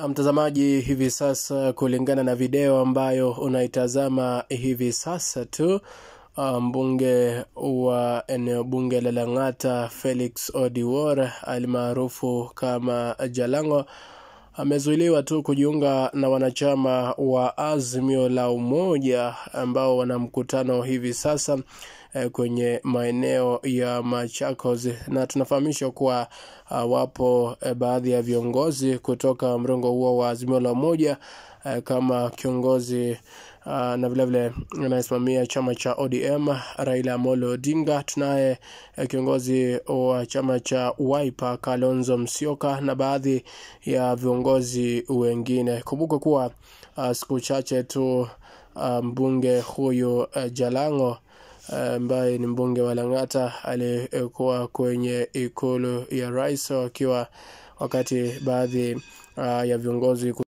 Mtazamaji, hivi sasa, kulingana na video ambayo unaitazama hivi sasa tu, mbunge wa eneo bunge la Lang'ata Felix Odiwuor almaarufu kama Jalango amezuiliwa tu kujiunga na wanachama wa Azimio la Umoja ambao wana mkutano hivi sasa eh, kwenye maeneo ya Machakos, na tunafahamishwa kuwa uh, wapo eh, baadhi ya viongozi kutoka mrengo huo wa Azimio la Umoja eh, kama kiongozi uh, na vilevile anayesimamia chama cha ODM Raila Amolo Odinga. Tunaye eh, kiongozi wa chama cha Wiper Kalonzo Musyoka na baadhi ya viongozi wengine. Kumbuka kuwa uh, siku chache tu uh, mbunge huyu uh, Jalango ambaye uh, ni mbunge wa Lang'ata alikuwa kwenye ikulu ya rais wakiwa wakati baadhi uh, ya viongozi